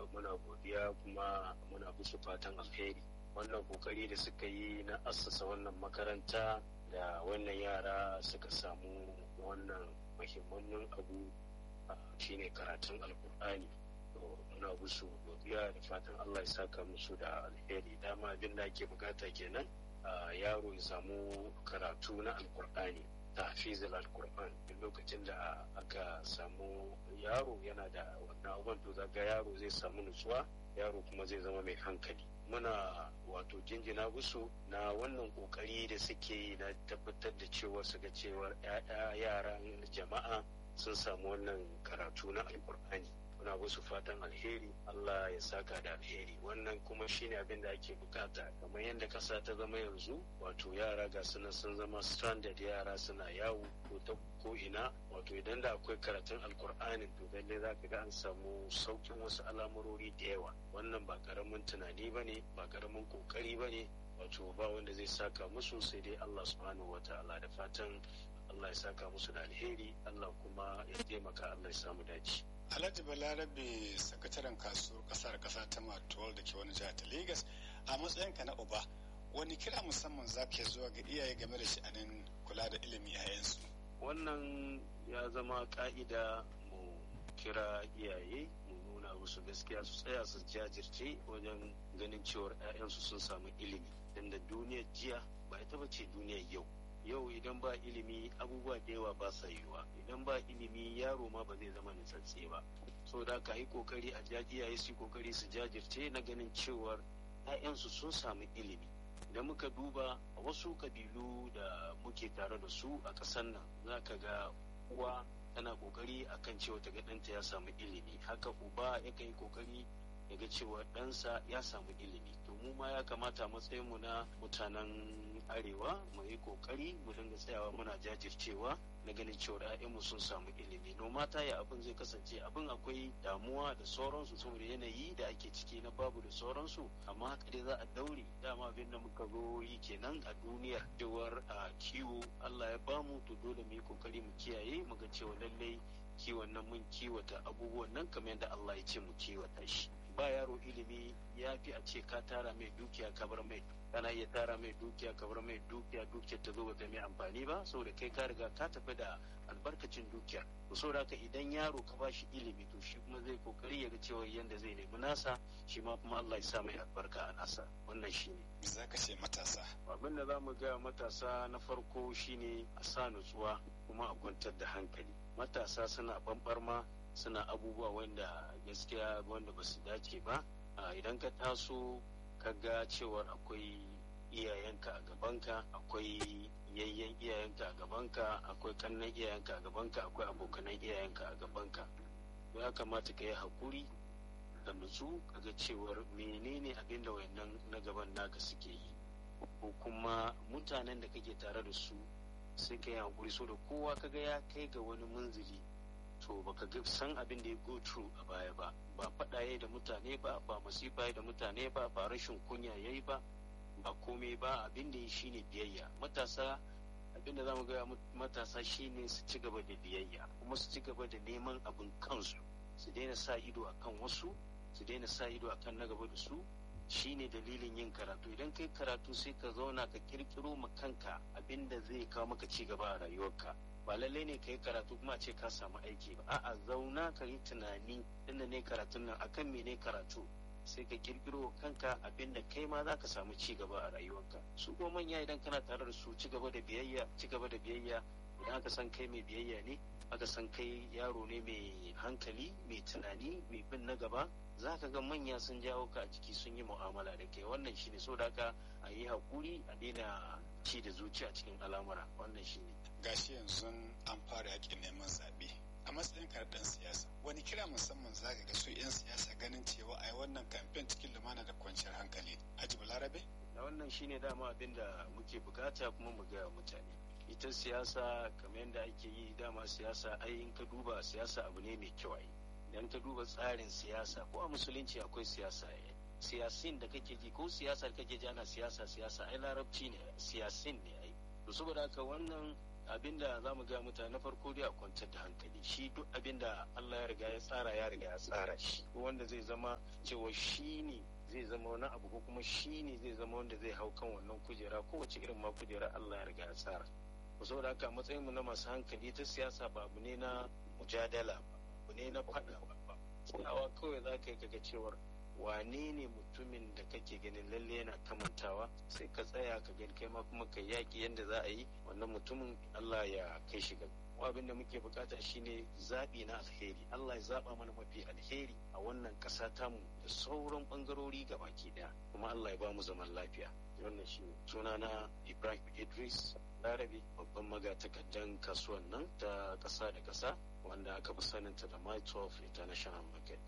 muna godiya kuma muna musu fatan alheri wannan kokari da suka yi na assasa wannan makaranta da wannan yara suka samu wannan muhimmanin abu shine karatun alkur'ani muna musu godiya da fatan allah ya saka musu da alheri dama abin da ake bukata kenan yaro ya samu karatu na alkur'ani tafizil alkur'an duk lokacin da aka samu yaro yana da wannan abubuwan to zaga yaro zai samu nutsuwa yaro kuma zai zama mai hankali muna wato jinjina musu na wannan kokari da suke yi na tabbatar da cewa su ga cewar yaran jama'a sun samu wannan karatu na alkur'ani muna musu fatan alheri Allah ya saka da alheri wannan kuma shine abin da ake bukata kamar yadda kasa ta zama yanzu wato yara ga suna sun zama standard yara suna yawo ko ta ko ina wato idan da akwai karatun alkur'anin to lalle za ka ga an samu saukin wasu al'amurori da yawa wannan ba karamin tunani ba ne ba karamin kokari ba ne wato ba wanda zai saka musu sai dai Allah subhanahu wa ta'ala da fatan Allah ya saka musu da alheri Allah kuma ya taimaka Allah ya samu dace. Alhaji Balarabe sakataren kasuwar kasar kasa ta Matuwal da ke wani jihar ta Legas a matsayinka na uba wani kira musamman za ka zuwa ga iyaye game da sha'anin kula da ilimi yayansu. Wannan ya zama ka'ida mu kira iyaye mu nuna musu gaskiya su tsaya su jajirce wajen ganin cewar 'ya'yansu sun samu ilimi. Tunda duniyar jiya ba ita ba ce duniyar yau. yau idan ba ilimi abubuwa da yawa ba sa yiwuwa idan ba ilimi yaro ma ba zai zama nutsatse ba so da ka yi kokari a iyaye su kokari su jajirce na ganin cewar 'ya'yansu sun samu ilimi idan muka duba a wasu kabilu da muke tare da su a ƙasar nan za ka ga uwa tana kokari akan cewa ta ga ɗanta ya samu ilimi haka uba yakan yi kokari ya ga cewa ɗansa ya samu ilimi to mu ma ya kamata matsayinmu na mutanen arewa mu yi kokari mu dinga tsayawa muna jajircewa na ganin cewa ‘ya'yanmu sun samu ilimi no mata ya abin zai kasance abin akwai damuwa da sauransu saboda yanayi da ake ciki na babu da sauransu amma haka dai za a daure dama abin da muka zo yi kenan a duniyar cewar a kiwo Allah ya bamu to dole mu yi kokari mu kiyaye mu ga cewa lallai kiwon nan mun kiwata abubuwan nan kamar yadda Allah ya ce mu kiwata shi ba yaro ilimi ya fi a ce ka tara mai dukiya ka bar mai kana iya tara mai dukiya ka bar mai dukiya dukiyar ta zo ba mai amfani ba saboda kai ka riga ka tafi da albarkacin dukiyar to saboda haka idan yaro ka bashi ilimi to shi kuma zai kokari ya ga cewa yanda zai nemi nasa shi ma kuma Allah ya sa mai albarka a nasa wannan shine za ka ce matasa abin da za mu ga matasa na farko shine a sa nutsuwa kuma a kwantar da hankali matasa suna bambarma suna abubuwa wanda gaskiya wanda ba su dace ba idan ka taso ka ga cewar akwai iyayenka a gabanka akwai yayyen iyayenka a gabanka akwai kannan iyayenka a gabanka akwai abokanan iyayenka a gabanka ya kamata ka yi haƙuri da nutsu ka ga cewar menene abin da wayannan na gaban naka suke yi ko kuma mutanen da kake tare da su sai ka yi haƙuri so da kowa kaga ya kai ga wani munzili to baka ga san abin da ya go through a baya ba ba faɗa yayi da mutane ba ba masifa yayi da mutane ba ba rashin kunya yayi ba ba komai ba abin da ya shine biyayya matasa abin da zamu gaya matasa shine su ci gaba da biyayya kuma su ci gaba da neman abin kansu su daina sa ido akan wasu su daina sa ido akan na gaba da su shine dalilin yin karatu idan kai karatu sai ka zauna ka kirkiro ma kanka abin da zai kawo maka ci gaba a rayuwarka ba lallai ne ka yi karatu kuma ce ka samu aiki ba a'a zauna ka yi tunani inda ne karatun nan akan me ne karatu sai ka kirkiro kanka abin da kai ma za ka samu ci gaba a rayuwarka su ko manya idan kana tare da su ci gaba da biyayya ci gaba da biyayya idan aka san kai mai biyayya ne aka san kai yaro ne mai hankali mai tunani mai bin na gaba za ka ga manya sun jawo ka a jiki sun yi mu'amala da kai wannan shine so da haka a yi haƙuri a daina ci da zuciya cikin al'amura wannan shine gashi yanzu an fara yakin neman zaɓe a matsayin ɗan siyasa wani kira musamman za ga su 'yan siyasa ganin cewa a yi wannan kamfen cikin lumana da kwanciyar hankali aji balarabe da wannan shine dama abin da muke bukata kuma mu gaya mutane ita siyasa kamar yadda ake yi dama siyasa ai in ka duba siyasa abu ne mai kyau ai idan ka duba tsarin siyasa ko a musulunci akwai siyasa siyasin da kake ji ko siyasar kake ji ana siyasa siyasa ai larabci ne siyasin ne ai to saboda haka wannan abinda za mu gaya mutane na farko dai a kwantar da hankali shi duk abinda Allah ya riga ya tsara ya riga ya tsara shi wanda zai zama cewa shi ne zai zama wani abu ko kuma shi ne zai zama wanda zai hau kan wannan kujera kowace irin ma kujera Allah ya riga ya tsara saboda haka matsayin mu na masu hankali ta siyasa ba abu ne na mujadala ba abu ne na faɗa ba tsayawa kawai za ka yi kaga cewar wane ne mutumin da kake ganin lalle yana kamantawa sai ka tsaya ka gani kai ma kuma ka yaki yadda za a yi wannan mutumin Allah ya kai shi gaba abin da muke bukata shine zaɓi na alheri Allah ya zaɓa mana mafi alheri a wannan ƙasa tamu da sauran ɓangarori baki ɗaya kuma Allah ya ba mu zaman lafiya wannan shi sunana Ibrahim Idris Larabi babban magatakardan kasuwan nan ta ƙasa da ƙasa wanda aka fi saninta da My 12 International Market